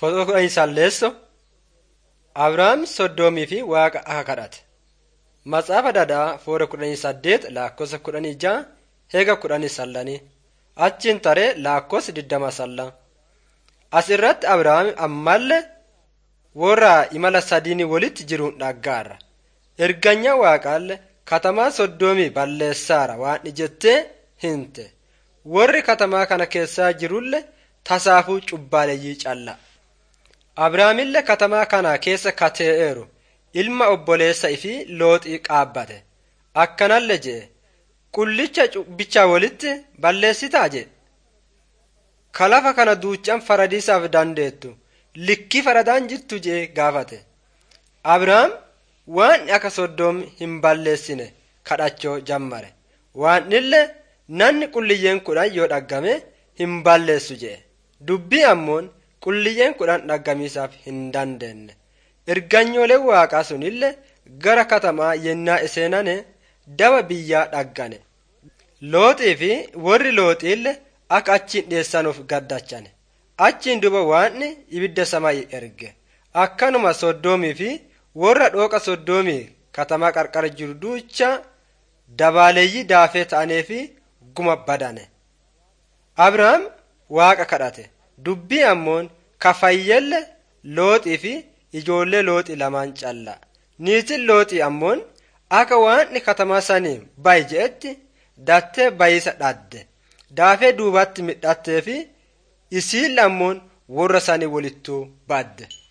Footoo kudhanii salleesso Abrahaam soddomii fi waaqa aha kadhate. Matsaafa Dadaa foora kudhanii saddeet lakkoofsa kudhanii ja'a heega kudhanii sallanii achiin taree lakkoofsa digdama salla. As irratti Abrahaam ammallee warra imala sadiini walitti jiruun dhaggaarra. Erganya waaqaallee katamaa soddomii balleessaara waan jettee hinte. Warri katamaa kana keessaa jirullee tasaafuu cubbaaleeyyii calla. Abrahaamillee katamaa kana keessa katee'eeru ilma obboleessa ifii looxii qaabbate. Akkanallee jee qullicha cubbicha walitti balleessitaa jee. Kalafa kana duuchaan faradiisaaf dandeettu likkii faradaan jirtu jee gaafate. Abrahaam waan akka soddoom hin balleessine kadhachoo jammare. Waan illee namni qulliyyeen kudhan yoo dhaggame hin balleessu jee. Dubbii ammoon qulliyyeen kudhan dhaggamiisaaf hin dandeenye. Erganyooleen waaqaa sunillee gara katamaa yennaa iseenane daba biyyaa dhaggane. Looxii fi warri looxiillee akka achiin dhiyeessanuuf gaddachane. Achiin duba waanni ibidda samaayii erge. Akkanuma soddoomii fi warra dhooqa soddoomii katamaa qarqara jiru duucha dabaaleeyyii daafee ta'anii fi guma badane. Abrahaam waaqa kadhate. Dubbii ammoon kafayyelle looxii fi ijoollee looxii lamaan calla. Niitiin looxii ammoon akka waanni katamaa sanii bayi je'etti dattee bayisa dhadde. Daafee duubatti midhattee fi isiin ammoon warra sanii walittuu badde.